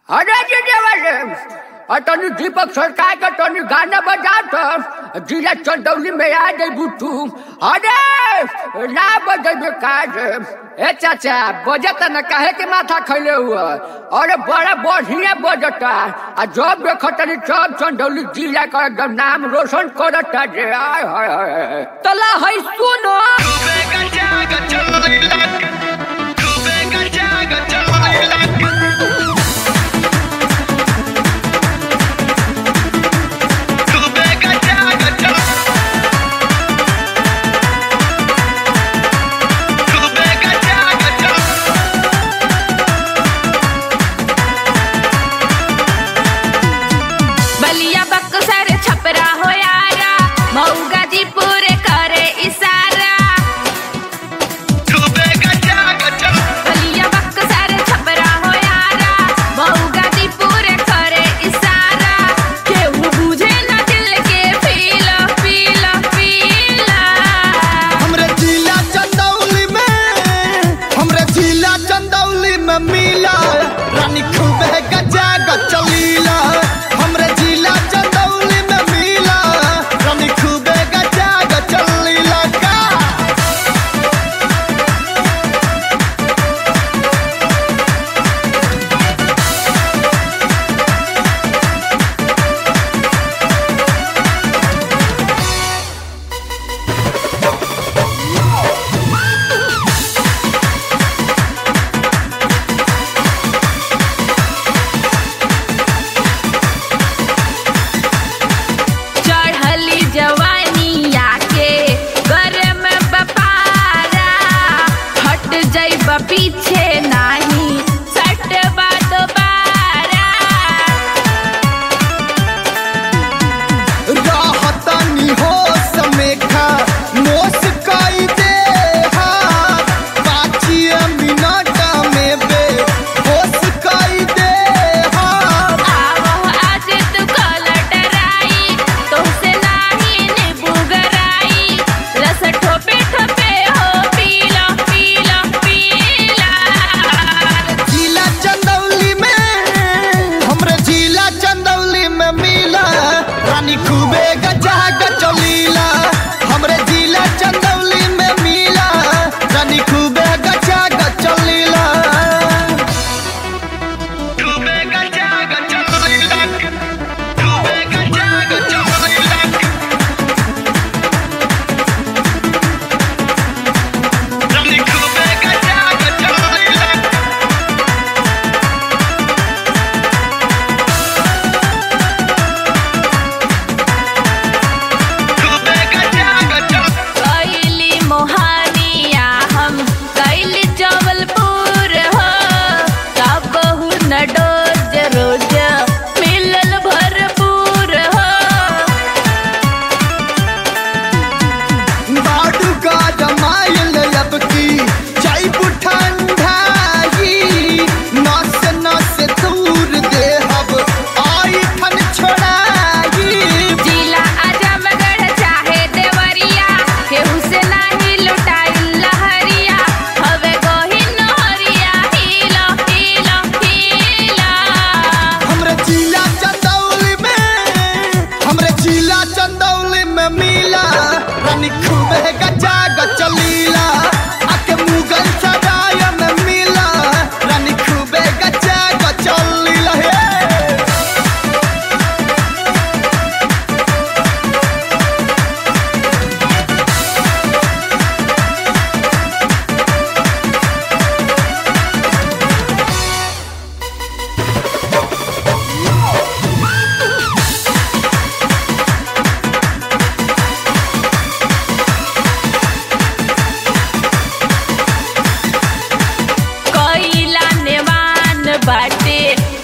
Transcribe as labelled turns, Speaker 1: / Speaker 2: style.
Speaker 1: अरे जी देवर और तनी दीपक सरकार का तनी गाना बजा तो जिला चंदौली में आ गई बुट्टू अरे ना बजे बेकार ए चाचा बजत न कहे के माथा खैले हुआ अरे बड़ा बढ़िया बजता आ जब देखो तनी सब चंदौली जिला का एकदम नाम रोशन करता जे आय हाय हाय तला है सुनो
Speaker 2: बलिया बक्सर छपरा हो यारा मऊ गाजीपुर करे इशारा बलिया बक्सर छपरा हो यारा मऊ गाजीपुर करे इशारा केहू बुझे न दिल के फील फील फील
Speaker 3: हमरे जिला चंदौली में हमरे जिला चंदौली में मिला रानी खूबे गजा गचलीला हमरे जिला चंदौली में मिला रानी खूबे गजा गचलीला का
Speaker 2: चढ़ली जवानी आके गरम बपारा हट जाइब पीछे नाही सटबा दोबारा
Speaker 3: राहतनी होश में खा मोस कई दे हा पाँचिए मिनट में बे होश कई दे हा
Speaker 2: आवह आज तू कलटराई तुमसे नाही निबुगराई रस ठोपे ठोपे हो पीला पीला पीला
Speaker 3: जिला चंदौली में हमरे जिला चंदौली में मिला रानी खूबे गजा गचलीला हमरे जिला चंदौली में मिला रानी खूबे गजा गचलीला खूबे गजा गचलीला खूबे गजा गचलीला रानी खूबे गजा गचलीला खूबे गजा गचलीला
Speaker 2: कैली मोहानिया हम कैली जबलपुर हो कबहू न डोज रोज मिलल भरपूर हो
Speaker 3: बाडू का जमायल अब की चाय ठंडाई नस नस दूर दे हब आई ठन छोड़ाई
Speaker 2: जिला आजमगढ़ चाहे देवरिया केहू से नाही लुटाइल लहरिया हवे गोही नहरिया हिला हिला हिला
Speaker 3: हमरे जिला चंदौली में हमरे जिला चंदौली में मिला रानी खूबे गजा गचलीला आके मुगल सराय में मिला रानी खूबे गजा गचलीला हे
Speaker 2: कोइला नेवान बाटे